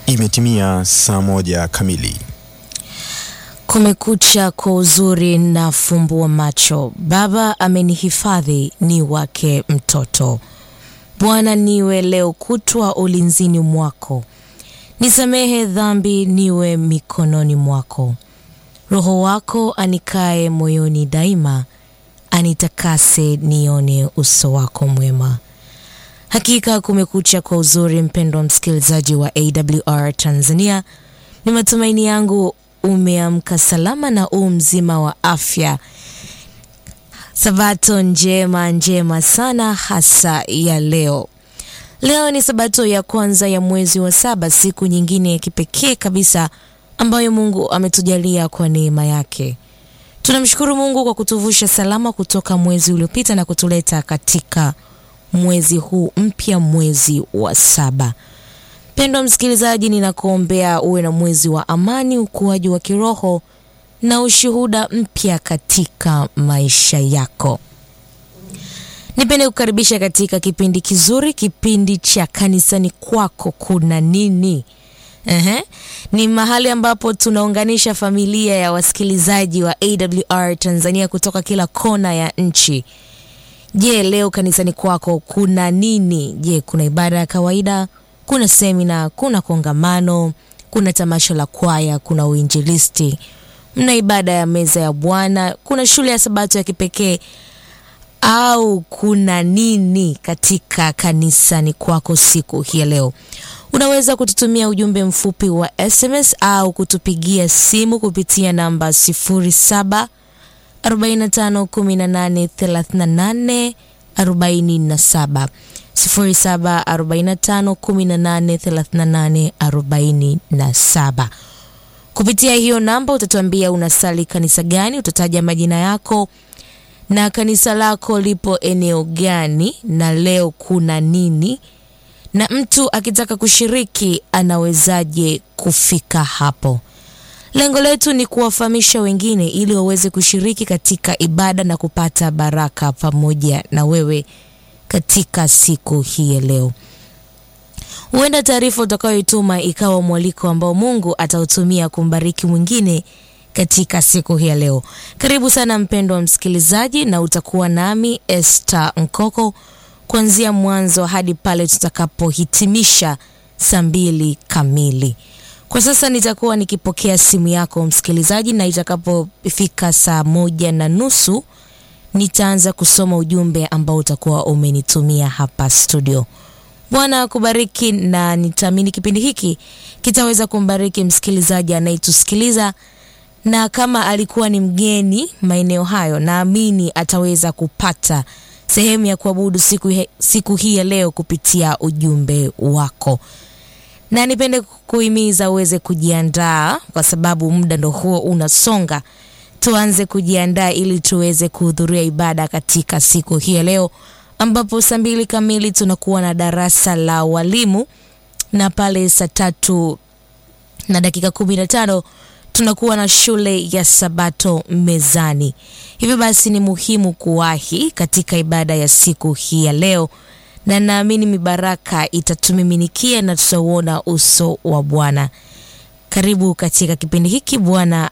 Imetimia saa moja kamili. Kumekucha kwa uzuri na fumbua macho. Baba amenihifadhi ni wake mtoto. Bwana niwe leo kutwa ulinzini mwako, nisamehe dhambi niwe mikononi mwako. Roho wako anikae moyoni daima, anitakase nione uso wako mwema. Hakika kumekucha kwa uzuri, mpendwa msikilizaji wa AWR Tanzania, ni matumaini yangu umeamka salama na u mzima wa afya. Sabato njema njema sana hasa ya leo. Leo ni sabato ya kwanza ya mwezi wa saba, siku nyingine ya kipekee kabisa ambayo Mungu ametujalia kwa neema yake. Tunamshukuru Mungu kwa kutuvusha salama kutoka mwezi uliopita na kutuleta katika mwezi huu mpya, mwezi wa saba. Mpendwa msikilizaji, ninakuombea uwe na mwezi wa amani, ukuaji wa kiroho na ushuhuda mpya katika maisha yako. Nipende kukaribisha katika kipindi kizuri, kipindi cha kanisani kwako kuna nini? Ehe, ni mahali ambapo tunaunganisha familia ya wasikilizaji wa AWR Tanzania kutoka kila kona ya nchi. Je, leo kanisani kwako kuna nini? Je, kuna ibada ya kawaida? Kuna semina? Kuna kongamano? Kuna tamasha la kwaya? Kuna uinjilisti? Mna ibada ya meza ya Bwana? Kuna shule ya sabato ya kipekee? Au kuna nini katika kanisani kwako siku hii ya leo? Unaweza kututumia ujumbe mfupi wa SMS au kutupigia simu kupitia namba 07 45 18 38 47 07 45 18 38 47. Kupitia hiyo namba utatuambia unasali kanisa gani, utataja majina yako na kanisa lako lipo eneo gani, na leo kuna nini, na mtu akitaka kushiriki anawezaje kufika hapo. Lengo letu ni kuwafahamisha wengine ili waweze kushiriki katika ibada na kupata baraka pamoja na wewe katika siku hii ya leo. Huenda taarifa utakayoituma ikawa mwaliko ambao Mungu atautumia kumbariki mwingine katika siku hii ya leo. Karibu sana mpendwa msikilizaji, na utakuwa nami Esther Nkoko kuanzia mwanzo hadi pale tutakapohitimisha saa mbili kamili. Kwa sasa nitakuwa nikipokea simu yako msikilizaji, na itakapofika saa moja na nusu nitaanza kusoma ujumbe ambao utakuwa umenitumia hapa studio. Bwana akubariki, na nitaamini kipindi hiki kitaweza kumbariki msikilizaji anayetusikiliza, na kama alikuwa ni mgeni maeneo hayo, naamini ataweza kupata sehemu ya kuabudu siku, he, siku hii ya leo kupitia ujumbe wako na nipende kuhimiza uweze kujiandaa kwa sababu muda ndo huo unasonga. Tuanze kujiandaa ili tuweze kuhudhuria ibada katika siku hii ya leo, ambapo saa mbili kamili tunakuwa na darasa la walimu na pale saa tatu na dakika kumi na tano tunakuwa na shule ya Sabato mezani. Hivyo basi ni muhimu kuwahi katika ibada ya siku hii ya leo na naamini mibaraka itatumiminikia na tutauona uso wa Bwana. Karibu katika kipindi hiki. Bwana